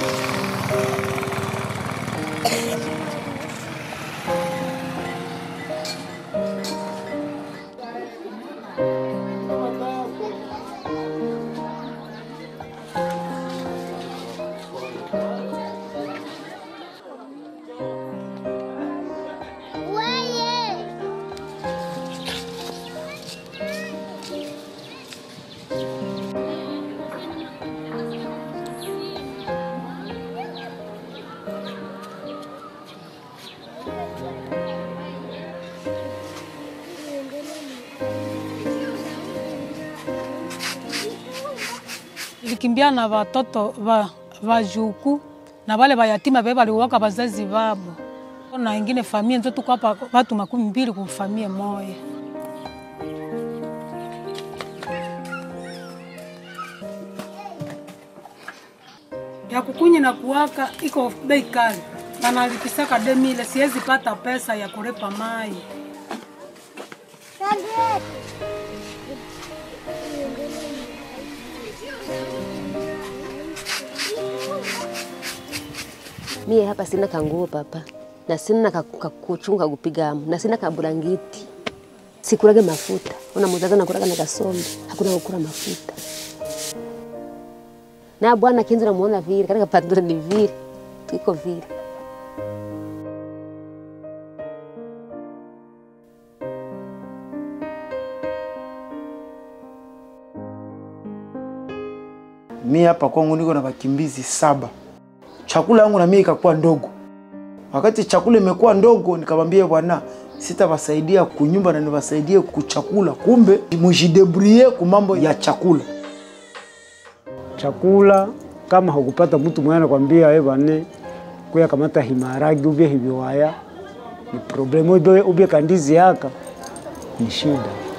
Nilikimbia na watoto wa vajuku na wale vayatima ve waliwaka wazazi vabo na ingine famia nzo tuko hapa watu makumi mbili kufamia moya. ya kukunyi na kuwaka iko bei kali, banalipisaka demile, siwezi pata pesa ya kulipa mai. Mie hapa sina kanguo papa, na sina kakuchunga kupigamu, na sina kaburangiti, sikurage mafuta. Ona muzazi nakuraga na gasombe, hakuna kukura mafuta. Na bwana kinzi namuona vile, katika pandura ni vile, tuko vile. Mi hapa kwangu niko na wakimbizi saba. Chakula yangu na mimi ikakuwa ndogo. Wakati chakula imekuwa ndogo, nikamwambia bwana, sitawasaidia kunyumba na niwasaidie kuchakula. Kumbe mujidebrie ku mambo ya chakula. chakula kama hukupata mtu mwenye anakwambia wewe bane kuya kamata himaragi ubye hiviwaya ni problemu ubye, ubye kandizi yaka ni shida.